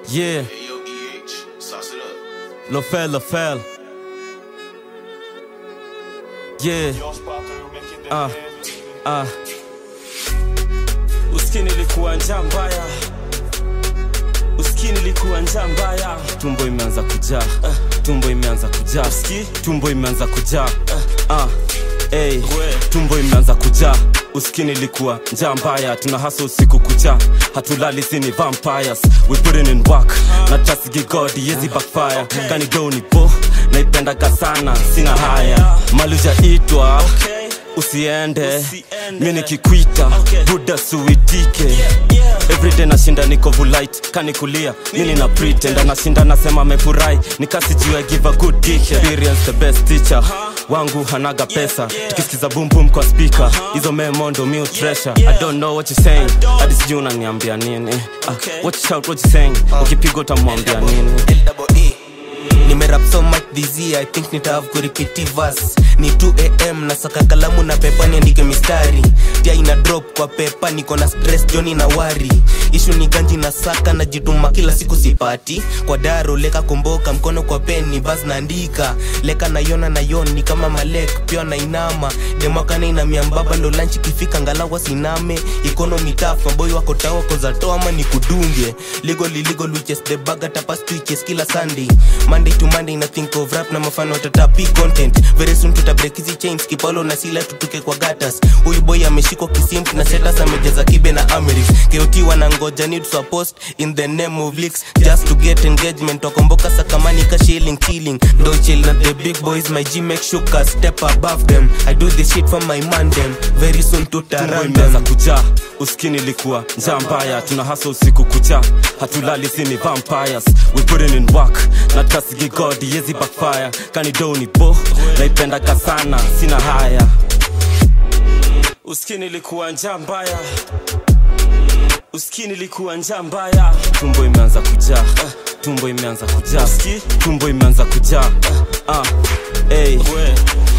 Yeah, Hey, yo, EH, sauce it up. Lofel, Lofel. Yeah, ah, ah. Uskini likuwa njaa mbaya, uskini likuwa njaa mbaya. Tumbo imeanza kujaa, tumbo imeanza kujaa, tumbo imeanza kujaa, ah, hey, tumbo imeanza kujaa. Uskini likuwa njaa mbaya, tuna hasa usiku kucha, hatulali sini vampires, we putting in work, na tasigi god yezi backfire, kani do ni bo, naipendaga sana, sina haya, malujaitwa usiende, mi nikikwita buda suitike everyday nashinda niko vulite kanikulia mini na pretend anashinda nasema amefurahi nikasijua give a good dick experience the best teacher wangu hanaga pesa tukisikiza boom boom kwa speaker hizo memo ndo mi treasure i don't know what you saying hadi sijui unaniambia nini ah, what you shout what you saying ukipigwa utamwambia nini nimerap so much this year i think nitahave kuripiti verse ni 2am nasaka kalamu na pepa niandike mistari tia ina drop kwa pepa niko na stress joni na wari ishu ni ganji na saka najituma kila siku sipati kwa daro leka komboka mkono kwa peni bas naandika leka nayona na yon ni kama malek pia nainama demakana inamia mbaba ndo lanchi kifika ngalawa siname economy tough maboy wako tawa kozatoa ama ni kudunge legal illegal witches the bag tapas twitches kila sunday monday to monday na think of rap na mafano tatapi content very soon tutabreak hizi chains kipaulo na sila tutuke kwa gatas huyu boy ameshikwa kisimp na setas amejaza kibe na amerix kot wanangoja need to post in the name of leaks just to get engagement wakomboka sakamani ka shilling killing ndo chill na the big boys my g make sure step above them i do this shit for my man them very soon tumbo tutarun imeanza them kujaa uskini likuwa njaa mbaya tuna hasa usiku kucha hatulali sini vampires we putting in work na tasigi god yezi backfire kani do ni bo naipendaga sana sina haya uskini likuwa njaa mbaya uskini likuwa njaa mbaya tumbo imeanza kujaa tumbo imeanza kujaa tumbo imeanza kujaa ah, hey.